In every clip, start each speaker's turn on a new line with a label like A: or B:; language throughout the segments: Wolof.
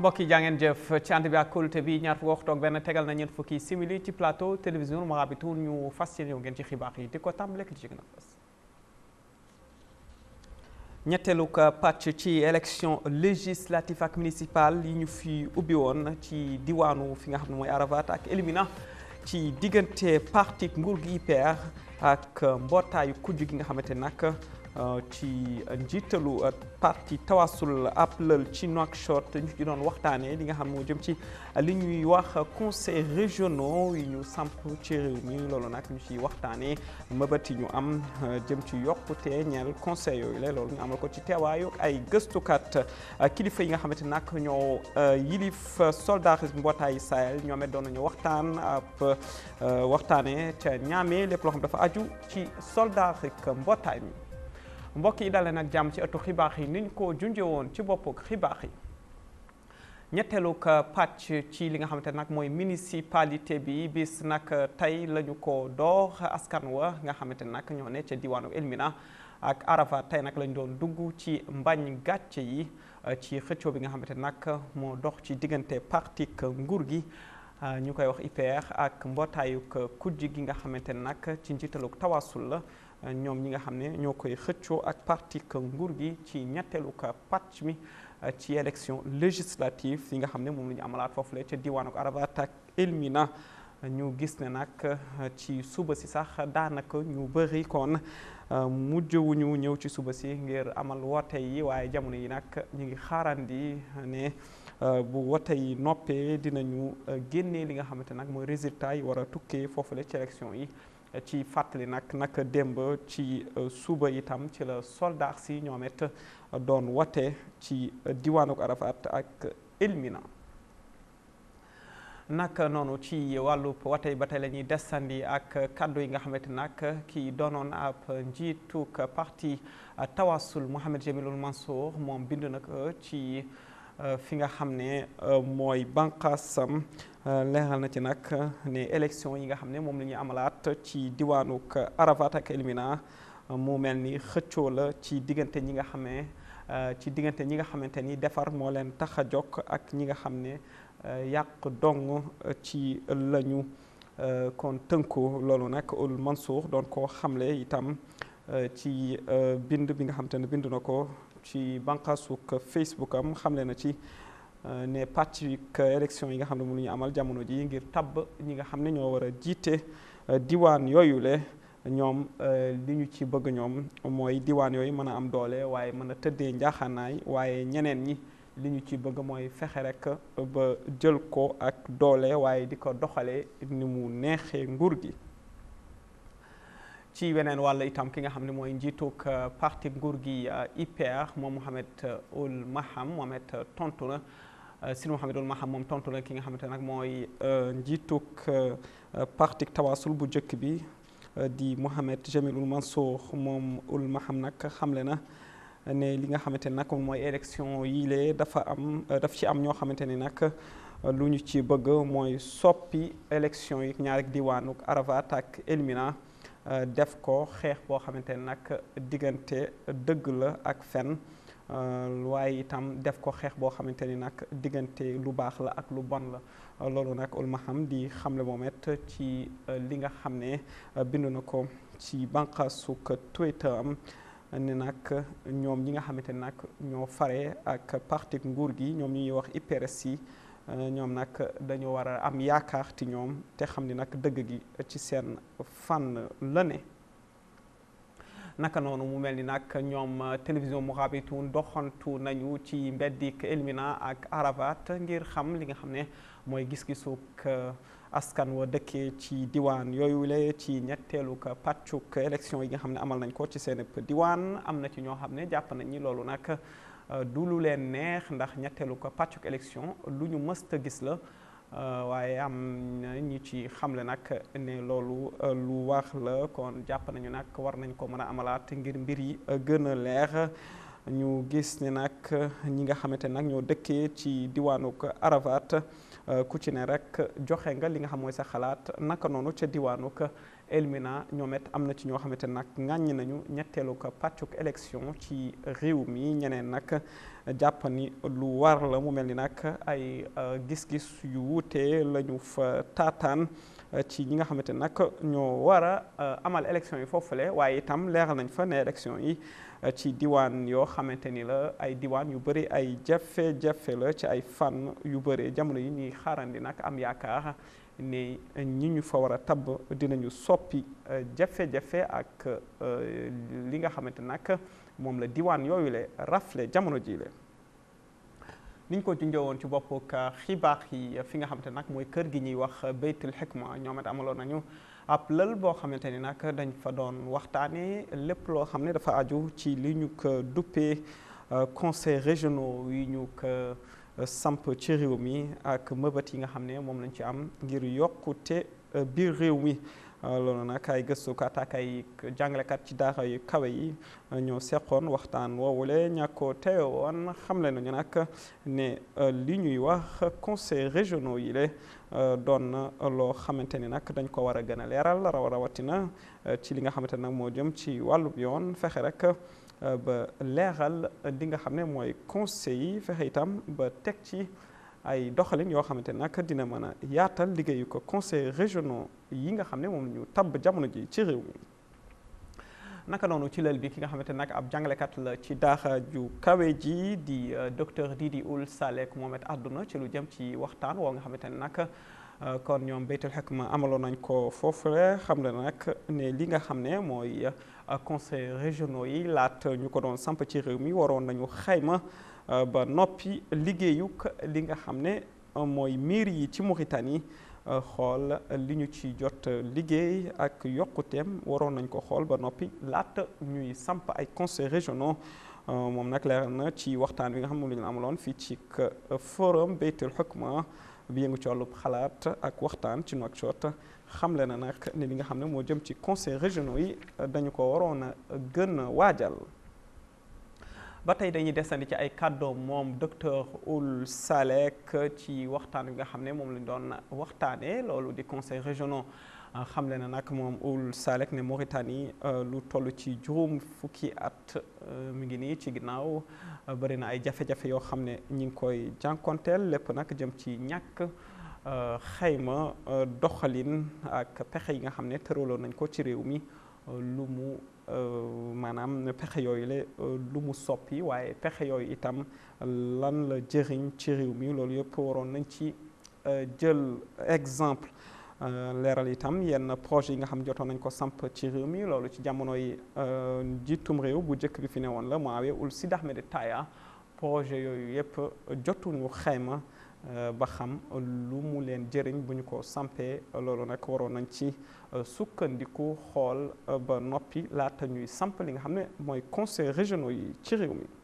A: mbokk yi jaa ngeen jëf ci ànd bi ak kóolute bi ñaar fukki waxtu ak benn tegal na ñeent fukki simili ci plateau télévision Mourabitoun ñu fas yéene ngeen ci xibaar yi di ko tàmbale ki ci gën a fas ñetteelu pàcc ci élection législative ak municipale yi ñu fi ubbi woon ci diwaanu fi nga xam ne mooy Arafat ak Elimina ci diggante parti nguur gi IPR ak mbootaayu kujj gi nga xamante nag ci njiitalu parti tawasul ab lël ci Nouakchott ñu ci doon waxtaanee li nga xam moo jëm ci li ñuy wax conseil régionaux yi ñu samp ci réew mi loolu nag ñu ci waxtaanee mëbët yi ñu am jëm ci yokkute ñeel conseil yooyu la loolu ñu amal ko ci teewaayu ay gëstukat kilifa yi nga xamante nag ñoo yilif soldarisme mbootaayu Sahel ñoom it doon nañu waxtaan ab waxtaanee ca ñaamee lépp loo xam dafa aju ci soldarik mbootaay mi. mbokk yi dalee nag jàmm ci ëttu xibaar yi niñ ko junjee woon ci boppu xibaar yi ñetteelu pàcc ci li nga xamante nag mooy municipalité bi bis nag tey la ñu ko door askan wa nga xamante nag ñoo ne ca diwaanu Elmina ak Arafat tey nag lañ doon dugg ci mbañ gàcce yi ci xëccoo bi nga xamante nag moo dox ci diggante parti nguur gi ñu koy wax IPR ak mbootaayuk kujj gi nga xamante nag ci njiitaluk tawasul la ñoom ñi nga xam ne ñoo koy xëccoo ak parti nguur gi ci ñetteelu ka pàcc mi ci élection législative yi nga xam ne moom la ñu amalaat foofu la ca diwaanu Arafat ak Elmina ñu gis ne nag ci suba si sax daanaka ñu bëri kon mujjewuñu ñëw ci suba si ngir amal woote yi waaye jamono yi nag ñu ngi xaarandi ne bu wote yi noppee dinañu génnee li nga xamante nag mooy résultat yi war a tukkee foofu la ci élection yi ci fàttali nag nag démb ci suba itam ci la soldat si ñoom it doon wote ci diwaanu Arafat ak Elmina naka noonu ci wàllu wote yi ba tey la ñuy desandi ak kaddu yi nga xamante nag kii doonoon ab njiituk parti tawasul Mohamed Jamilul Mansour moom bind na ko ci fi nga xam ne mooy bànqaasam leeral na ci nag ne élection yi nga xam ne moom la ñuy amalaat ci diwaanuk Arafat ak Elmina mu mel ni xëccoo la ci diggante ñi nga xam ne ci diggante ñi nga xamante ni defar moo leen tax a jokk ak ñi nga xam ne yàq dong ci lañu kon tënku loolu nag ul Mansour doon ko xamle itam ci bind bi nga xamante ne bind na ko ci bànqaasuk Facebook am xamle na ci ne pàcc élection yi nga xam ne mënuñu amal jamono ji ngir tabb ñi nga xam ne ñoo war a jiite diwaan yooyu le ñoom li ñu ci bëgg ñoom mooy diwaan yooyu mën a am doole waaye mën a tëddee njaaxaanaay waaye ñeneen ñi li ñu ci bëgg mooy fexe rek ba jël ko ak doole waaye di ko doxalee ni mu neexee nguur gi ci weneen wàll itam ki nga xam ne mooy njiituk parti nguur gi IPR moom Mohamed Ould Maham Mohamed tontu na Sidi Mohamed Ould Maham moom tontu na ki nga xamante nag mooy njiituk parti tawasul bu njëkk bi di Mohamed Jamilul Mansour moom Ould Maham nag xamle na ne li nga xamante ne nag mooy élection yi lee dafa am daf ci am ñoo xamante ne nag lu ñu ci bëgg mooy soppi élection yi ñaari diwaanuk Arafat ak Elmina def ko xeex boo xamante ne nag diggante dëgg la ak fen waaye itam def ko xeex boo xamante ni nag diggante lu baax la ak lu bon la loolu nag Ould Maham di xamle moom it ci li nga xam ne bind na ko ci bànqaasuk Twitter am ne nag ñoom ñi nga xamante ni nag ñoo fare ak parti nguur gi ñoom ñuy wax IPRS yi ñoom nag dañoo war a am yaakaar ci ñoom te xam ni nag dëgg gi ci seen fànn la ne naka noonu mu mel ni nag ñoom télévision Mourabitoun doxantu nañu ci mbeddik Elmina ak Arafat ngir xam li nga xam ne mooy gis-gisuk askan wa dëkkee ci diwaan yooyu la ci ñetteelu ka pàccuk élection yi nga xam ne amal nañ ko ci seen diwaan am na ci ñoo xam ne jàpp nañ ni loolu nag du lu leen neex ndax ñetteelu ko pàccuk élection lu ñu mësta gis la waaye am na ñi ci xamle nag ne loolu lu wax la kon jàpp nañu nag war nañ ko mën a amalaat ngir mbir yi gën a leer ñu gis ne nag ñi nga xamante nag ñoo dëkkee ci diwaanuk Arafat ku ci ne rek joxe nga li nga xam mooy sa xalaat naka noonu ca diwaanuk Elmina ñoom it am na ci ñoo xamante nag ŋàññi nañu ñetteelu ko pàccuk élection ci réew mi ñeneen nag jàpp ni lu war la mu mel ni nag ay gis-gis yu wuute la ñu fa taataan ci ñi nga xamante nag ñoo war a amal élection yi foofule waaye itam leeral nañ fa ne élection yi ci diwaan yoo xamante ni la ay diwaan yu bëri ay jafe-jafe la ci ay fànn yu bëri jamono yi ñuy xaarandi nag am yaakaar ne ñi ñu fa war a tabb dinañu soppi jafe-jafe ak li nga xamante nag moom la diwaan yooyu le rafle jamono jii le niñ ko junjee woon ci bopp xibaar yi fi nga xamante nag mooy kër gi ñuy wax baytul xikma ñoom it amaloon nañu ab lël boo xamante ni nag dañ fa doon waxtaanee lépp loo xam ne dafa aju ci li ñu ko duppee conseil régionaux yi ñu ko samp ci réew mi ak mëbët yi nga xam ne moom lañ ci am ngir yokkute biir réew mi loolu nag ay gëstukat ak ay jàngalekat ci daara yu kawe yi ñoo seqoon waxtaan woowule ña ko teewe woon xamle nañu nag ne li ñuy wax conseil régionaux yi le doon na loo xamante ni nag dañ ko war a gën a leeral raw rawatina ci li nga xamante nag moo jëm ci wàllub yoon fexe rek ba leeral li nga xam ne mooy conseil yi fexe itam ba teg ci ay doxalin yoo xamante nag dina mën a yaatal liggéeyu ko conseil régionaux yi nga xam ne moom ñu tabb jamono ji ci réew mi naka noonu ci lël bi ki nga xamante nag ab jàngalekat la ci daara ju kawe ji di docteur Didi Ould Salek moom it àdduna ci lu jëm ci waxtaan woo nga xamante ne nag kon ñoom baytul xikma amaloon nañ ko foofule xam ne nag ne li nga xam ne mooy conseil régionaux yi laat ñu ko doon samp ci réew mi waroon nañu xayma ba noppi liggéeyuk li nga xam ne mooy miir yi ci Mauritanie xool li ñu ci jot liggéey ak yokkuteem waroon nañ ko xool ba noppi laata ñuy samp ay conseils régionaux moom nag leeral na ci waxtaan bi nga xam ne moom la ñu amaloon fii ci forum baytul xukma bi yëngu ci wàllub xalaat ak waxtaan ci Nouakchott xamle na nag ne li nga xam ne moo jëm ci conseils régionaux yi dañu ko waroon a gën a waajal. ba tey dañuy desandi ci ay kàddoom moom docteur Ould Salek ci waxtaan bi nga xam ne moom lañ doon waxtaanee loolu di conseil régionaux xamle na nag moom Ould Salek ne Mauritanie lu toll ci juróom fukki at mi ngi nii ci ginnaaw bëri na ay jafe-jafe yoo xam ne ñi ngi koy jànkonteel lépp nag jëm ci ñàkk xayma doxalin ak pexe yi nga xam ne tëraloon nañ ko ci réew mi lu mu maanaam pexe yooyu la lu mu soppi waaye pexe yooyu itam lan la jëriñ ci réew mi loolu yëpp waroon nañ ci jël exemple leeral itam yenn projet yi nga xam jotoon nañ ko samp ci réew mi loolu ci jamonoy jiitum réew bu njëkk bi fi ne woon la Mohamed Ould Sid Ahmed Taya projet yooyu yëpp jotuñu xayma ba xam lu mu leen jëriñ bu ñu ko sampee loolu nag waroon nañ ci sukkandiku xool ba noppi laata ñuy samp li nga xam ne mooy conseil régionaux yi ci réew mi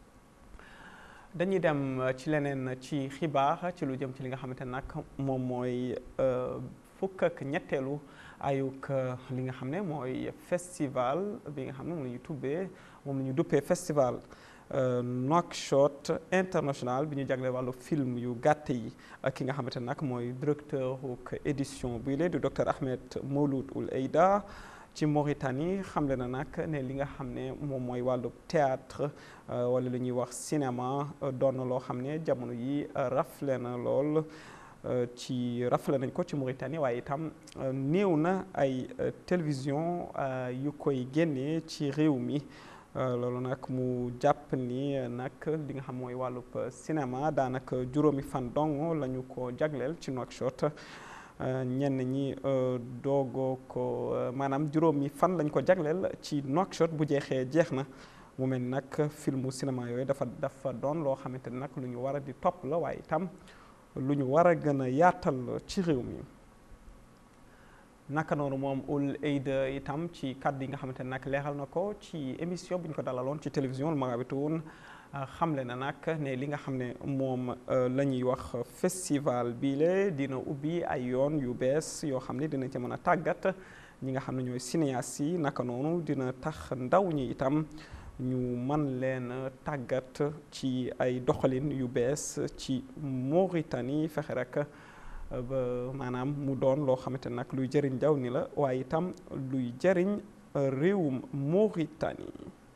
A: dañuy dem ci leneen ci xibaar ci lu jëm ci li nga xamante nag moom mooy fukk ak ñetteelu ayuk li nga xam ne mooy festival bi nga xam ne moom la ñu tubbee moom la ñu duppee festival Nouakchott international bi ñu jagle wàllu film yu gàtt yi ki nga xamante nag mooy directeur édition bii la di docteur Ahmed Mouloud Ould Aïda ci Mauritanie xamle na nag ne li nga xam ne moom mooy wàllu théâtre wala li ñuy wax cinéma doon na loo xam ne jamono yi rafle na lool ci rafle nañ ko ci Mauritanie waaye itam néew na ay télévision yu koy génnee ci réew mi loolu nag mu jàpp ni nag li nga xam mooy wàllub cinéma daanaka juróomi fan dong la ñu ko jagleel ci Nouakchott ñenn ñi doogoo ko maanaam juróomi fan lañ ko jagleel ci Nouakchott bu jeexee jeex na mu mel ni nag filmu cinéma yooyu dafa dafa doon loo xamante ni nag lu ñu war a di topp la waaye itam lu ñu war a gën a yaatal ci réew mi. naka noonu moom Ould Aïda itam ci kàddu yi nga xamante ne nag leeral na ko ci émission bu ñu ko dalaloon ci télévision Marabitoun xamle na nag ne li nga xam ne moom la ñuy wax festival bii la dina ubbi ay yoon yu bees yoo xam ne dina ci mën a tàggat ñi nga xam ne ñooy cinéastes yi naka noonu dina tax ndaw ñi itam ñu man leen tàggat ci ay doxalin yu bees ci Mauritanie fexe rek ba maanaam mu doon loo xamante nag luy jëriñ jaww ni la waaye itam luy jëriñ réewum Mauritanie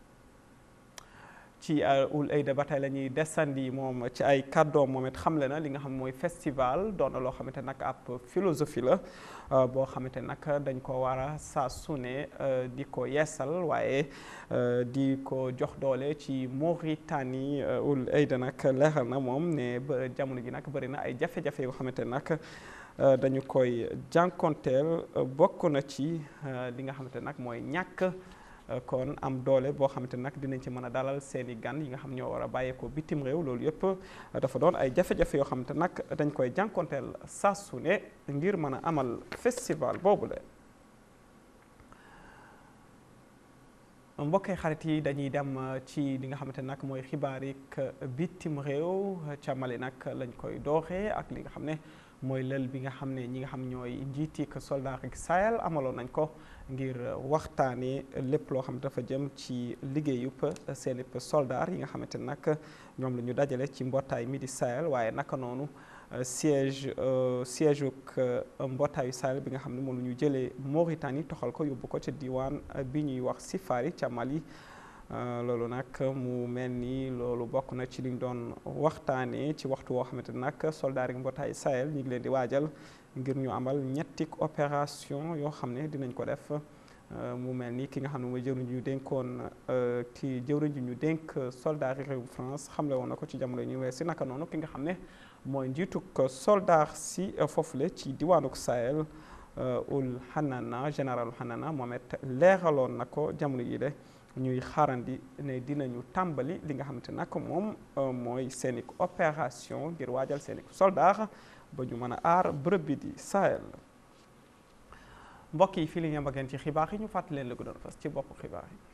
A: ci ul ayda ba tey la ñuy desandi moom ci ay kàddoom moom it xamle na li nga xam mooy festival doon na loo xamante nag ab philosophie la boo xamante nag dañ ko war a saa su ne di ko yeesal waaye di ko jox doole ci Mauritanie ul ayda nag leeral na moom ne ba jamono ji nag bëri na ay jafe-jafe yoo xamante nag dañu koy jànkonteel bokk na ci li nga xamante nag mooy ñàkk kon am doole boo xamante nag dinañ ci mën a dalal seeni gan yi nga xam ñoo war a bàyyeekoo bitim réew loolu yëpp dafa doon ay jafe-jafe yoo xamante nag dañ koy jànkonteel saa su ne ngir mën a amal festival boobu le mbokkee xarit yi dañuy dem ci li nga xamante nag mooy xibaarik bitim réew ca Mali nag lañ koy dooxee ak li nga xam ne mooy lël bi nga xam ne ñi nga xam ñooy njiitik soldat ak Sahel amaloon nañ ko ngir waxtaanee lépp loo xam dafa jëm ci liggéeyub seen i soldat yi nga xamante nag ñoom la ñu dajale ci mbootaay mi di Sahel waaye naka noonu siège siège uk mbootaayu Sahel bi nga xam ne moom la ñu jëlee Mauritanie toxal ko yóbbu ko ca diwaan bi ñuy wax Sifari ca Mali loolu nag mu mel ni loolu bokk na ci liñ doon waxtaanee ci waxtu woo xamante nag soldat yi mbootaayu Sahel ñu ngi leen di waajal ngir ñu amal ñetti opération yoo xam ne dinañ ko def mu mel ni ki nga xam ne mooy jëwriñ ñu dénkoon ki jëwriñ ñu dénk soldat yi réewu France xamle woon na ko ci jamono yi ñu wees si naka noonu ki nga xam ne mooy njiituk soldat si foofule ci diwaanuk Sahel ul Hanana général Hanana moom it leeraloon na ko jamono yi de ñuy xaarandi ne dinañu tàmbali li nga xamante nag moom mooy seeni opération ngir waajal seeni soldat ba ñu mën a aar bërëb bi di Sahel mbokk yi fii la ñu am ak yéen ci xibaar yi ñu fàttali leen la gënoon fas ci bopp xibaar yi.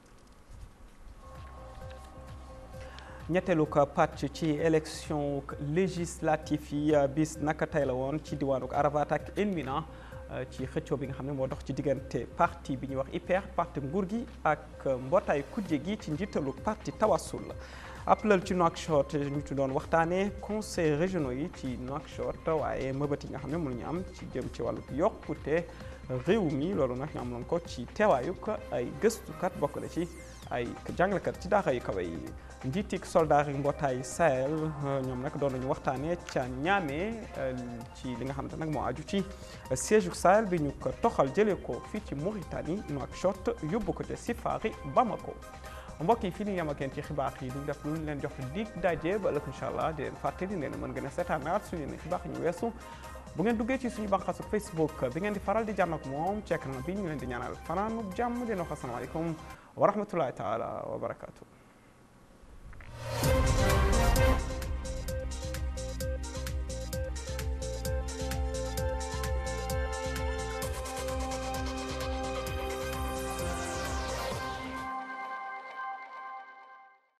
A: ñetteelu ko pàcc ci élection législative yi bis naka tey la woon ci diwaanu Arafat ak Elmina ci xëccoo bi nga xam ne moo dox ci diggante parti bi ñuy wax IPR parti nguur gi ak mbootaay kujje gi ci njiitalu parti Tawassul ab lël ci Nouakchott ñu ci doon waxtaanee conseil régionaux yi ci Nouakchott waaye mëbët yi nga xam ne mënuñu am ci jëm ci wàllu yokkute réew mi loolu nag ñu amoon ko ci teewaayuk ay gëstukat bokk na ci ay jàngalekat ci daara yu kawe yi njiitik soldat yi mbootaay Sahel ñoom nag doon nañu waxtaanee ca Niamey ci li nga xamante nag moo aju ci siège u Sahel bi ñu ko toxal jëlee ko fii ci Mauritanie Nouakchott yóbbu ko ca Sifari Bamako mbokk yi fii ni yem ak yéen ci xibaar yi duñ def lu ñu leen jox dig daje ba ëllëg incha allah di leen fàttali ne mën ngeen a seetaanaat suñu ne xibaar ñu weesu bu ngeen duggee ci suñu bànqaasu Facebook bi ngeen di faral di jàmm ak moom ci écran bi ñu leen di ñaanal fanaanu jàmm dina wax asalaamaaleykum wa rahmatullahi taala wa barakaatu